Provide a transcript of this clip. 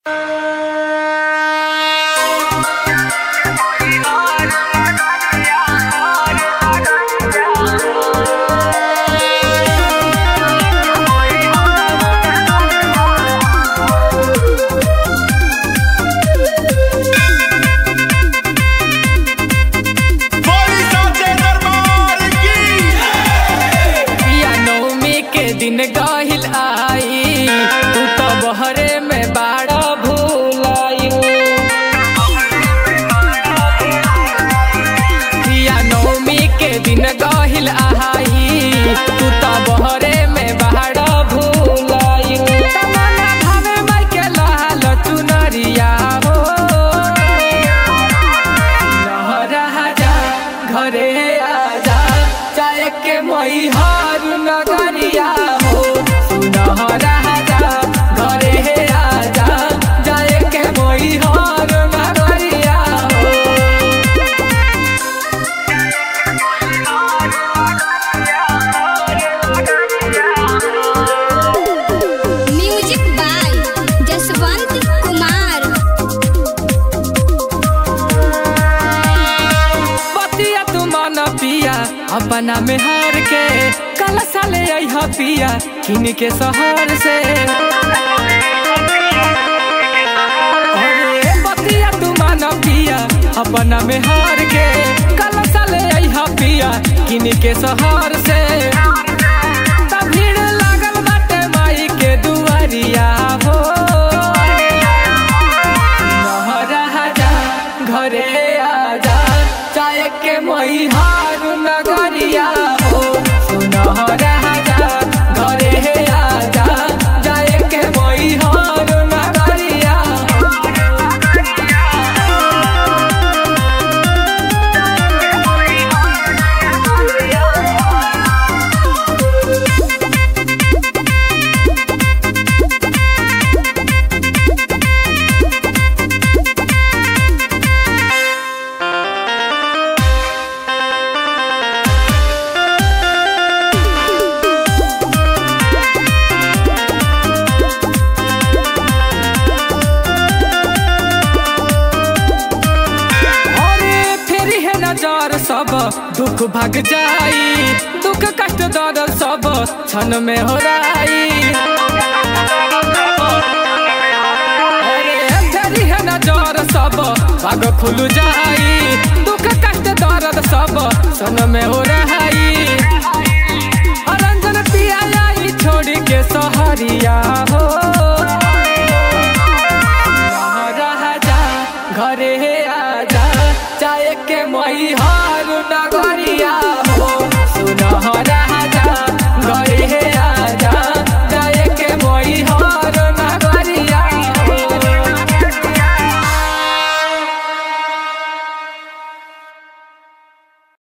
अपना में हार के कल साले अह पिया किन के शहर से अरे बतिया तू मान पिया अपना में हार के कल साले अह पिया किन के शहर से त भीड़ लागल बाटे माई के दुआरिया हो महाराजा घरे आजा चाय के मई हार नगरिया हो सुनह राजा घरे आजा चाय के मई हार नगरिया अरे फेरी है नजर सब दुख भाग जाई दुख कष्ट दर्द सब क्षण में हो राई अरे फेरी है नजर सब भाग खुल जाई दुख कष्ट दर्द सब क्षण में हो रहाई रंजन पिया आई छोड़ के सहरिया हो राजा घरे आजा चाय के मई हार नगरिया